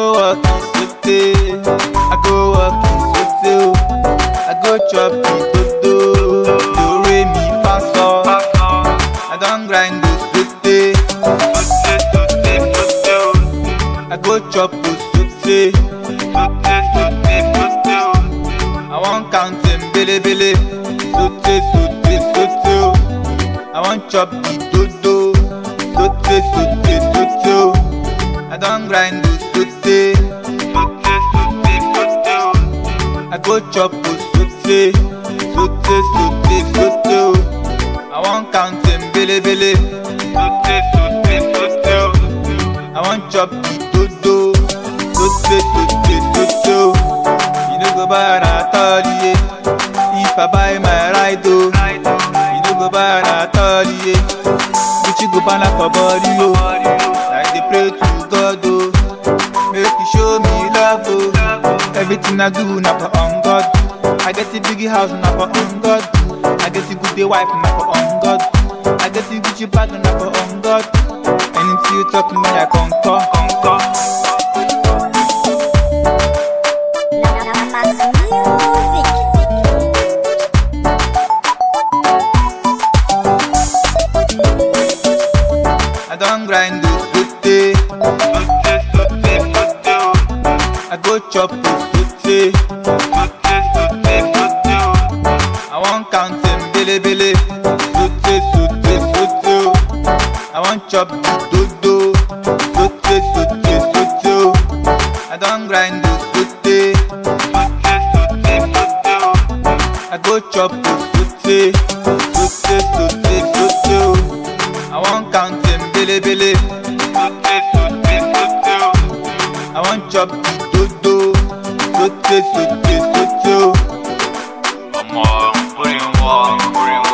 go work in sote. I go work in sote. I go chop it dodo. Do re mi fa so. I don grind the sote. Sote sote sote. I go chop the sote. Sote sote sote. I wan count them bele bele. Sote sote sote. I wan chop the dodo. Sote sote sote. I don grind the sote. Sote sote sote. I go chop the sote. Sote sote sote. I wan count them bele bele. Sote sote sote. I wan chop the dodo. Sote sote sote. You no go buy at all, yeah. If I buy my ride, oh. You no go buy at all, yeah. Gucci go ban for body, oh. I dey pray to God, oh. Make you show me love, oh. Everything I do, na for on God. I get a big house, na for on God. I get a good day wife, na for on God. I get a Gucci bag, na for on God. Anything you talk me, I concur, concur. I don grind the sote. Sote, sote, sote. I go chop the sote. Sote, sote, sote. I wan count them bele bele. Sote, sote, sote. I wan chop the dodo. Sote, sote, sote. I don grind the sote. Sote, sote, sote. I go chop the sote. Sote, sote, sote. I wan count them bele bele. Sote sote sote. I wan chop the dodo. Sote sote sote. Ọmọ orí wọn orí